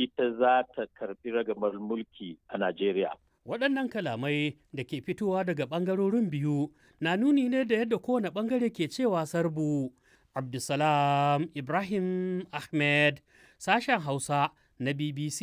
ita za ta karbi ragamar mulki a Najeriya. Waɗannan kalamai da ke fitowa daga ɓangarorin biyu na nuni ne da yadda kowane ɓangare ke cewa sarbu. Abdulsalam Ibrahim Ahmed, sashen Hausa na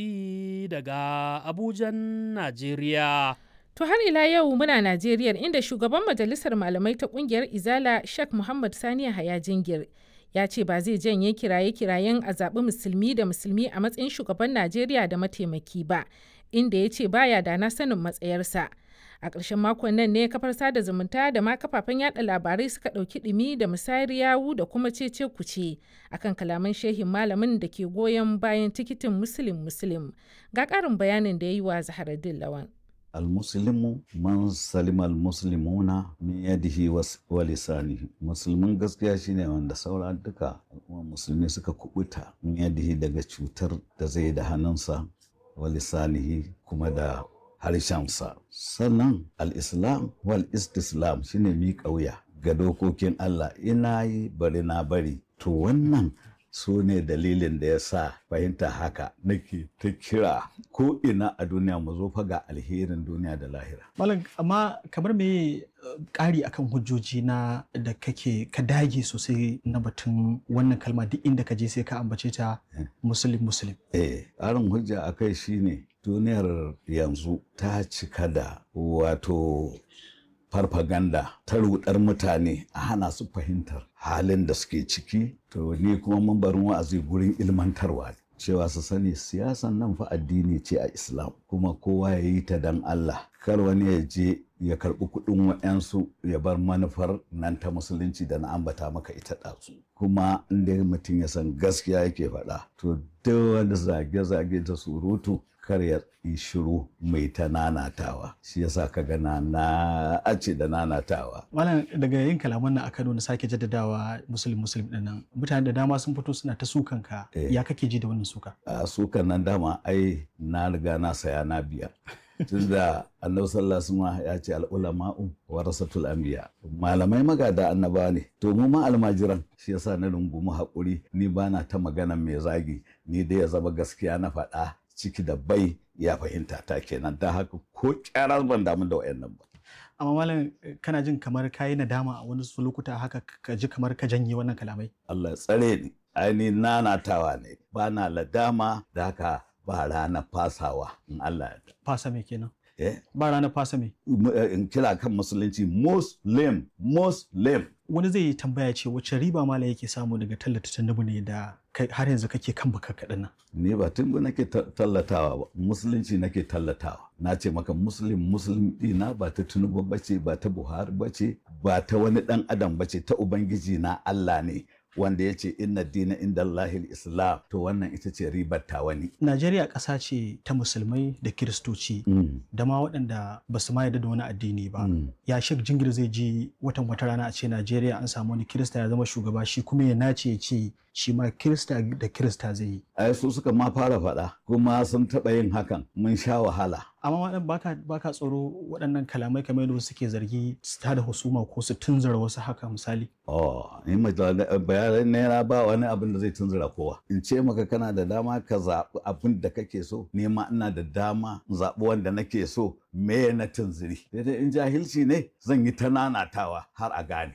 BBC daga Abujan, Najeriya. To har ila yau muna Najeriya inda shugaban majalisar malamai ta kungiyar Izala Sheikh Muhammad Sani Haya Jingir ya ce ba zai janye kiraye-kirayen a zaɓi musulmi da musulmi a matsayin shugaban Najeriya da mataimaki ba, inda ya ce baya da na sanin matsayarsa. A ƙarshen makon nan ne kafar sada zumunta da ma kafafen yada labarai suka ɗauki ɗumi da musayar yawu da kuma cece kuce akan kalaman shehin malamin da ke goyon bayan tikitin musulun musulun. Ga ƙarin bayanin da ya yi wa Zaharaddin Lawan. almuslimu man salima almuslimuna min yadihi wa lisanihi musulmin gaskiya shine wanda saura duka musulmi suka kubuta min yadihi daga cutar da zai da hannunsa wa lisanihi kuma da harshensa sannan al-islam wal istislam shine miƙa wuya ga dokokin Allah ina yi bari na bari to wannan su ne dalilin da ya sa fahimta haka nake ta kira ko ina a duniya mu zo fa ga alherin duniya da lahira. Malam amma kamar me ƙari akan hujjoji na da kake ka dage sosai na batun wannan kalma duk inda ka je sai ka ambace ta musulun musulun. Eh, ƙarin hujja a kai shine duniyar yanzu ta cika da wato farfaganda ta rudar mutane a hana su fahimtar halin da suke ciki to ni kuma mun barin wa'azi gurin ilmantarwa cewa su sani siyasan nan fa addini ce a islam kuma kowa ya yi ta dan allah kar wani ya je ya karɓi kuɗin wa'yansu ya bar manufar nan ta musulunci da na ambata maka ita ɗazu kuma inda mutum ya san gaskiya yake faɗa to duk wani zage-zage da surutu kar ya yi shiru mai ta nanatawa shi yasa ka gana na ace da nanatawa Malam daga yin kalaman nan a Kano na sake jaddadawa musulun musulun din nan mutane da dama sun fito suna ta sukan ka ya kake ji da wannan suka a sukan nan dama ai na riga na saya na biya tunda annabi sallallahu alaihi ya ce al'ulama'u warasatul anbiya malamai magada annaba ne to mu ma almajiran shi yasa na rungumi haƙuri ni bana ta magana mai zagi ni dai ya zama gaskiya na faɗa ciki da bai ya fahimta ta kenan ta haka ko kyarar ban damu da wayannan ba amma malam kana jin kamar kayi nadama a wani su lokuta haka ka ji kamar ka janye wannan kalamai Allah ya tsare ni aini nanatawa ne ba na ladama da haka ba ranar fasawa in Allah ya fasa me kenan eh ba ranar fasa me in kira kan musulunci muslim muslim wani zai tambaya ce wace riba malam yake samu daga tallata tandubu ne da har yanzu kake kan baka kaɗan nan ni ba tungu nake tallatawa ba musulunci nake tallatawa na ce maka muslim muslim dina ba ta tunubu bace ba ta buhari bace ba ta wani dan adam bace ta ubangiji na allah ne wanda ya ce inna dina inda Allahil Islam to wannan ita ce ribar ta wani. Najeriya ƙasa ce ta musulmai da kiristoci da ma waɗanda ba su ma yarda da wani addini ba. Ya shek jingir zai ji watan wata rana a ce Najeriya an samu wani kirista ya zama shugaba shi kuma ya nace ya ce shi ma kirista da kirista zai yi. Ai su suka ma fara faɗa kuma sun taɓa yin hakan mun sha wahala. Amma waɗanda baka baka tsoro waɗannan kalamai kamar yadda suke zargi su tada husuma ko su tunzura wasu haka misali. Oh, ni bayanan naira ba wani abin da zai tunzura kowa. In ce maka kana da dama ka zaɓi abin da kake so, ni ma ina da dama in zaɓi wanda nake so me na tunziri. Daidai in jahilci ne zan yi ta nanatawa har a gane.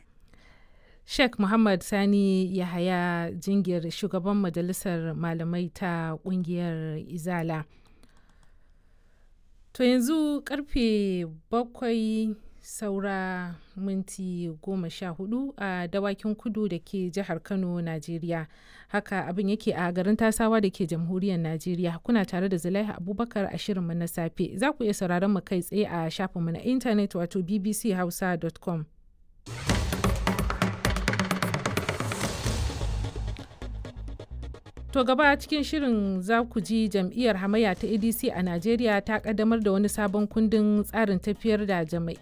Sheikh Muhammad Sani Yahaya Jingir shugaban majalisar malamai ta kungiyar Izala. To yanzu karfe bakwai saura minti goma sha hudu a dawakin kudu da ke jihar Kano, Najeriya. Haka abin yake a garin tasawa da ke jamhuriyar Najeriya. Kuna tare da Zulaiha Abubakar a shirinmu na safe. Za ku iya sauraron mu kai tsaye a shafinmu na intanet wato bbchausa.com. To gaba cikin shirin za ku ji jam'iyyar hamayya ta ADC a Najeriya ta kaddamar da wani sabon kundin tsarin tafiyar da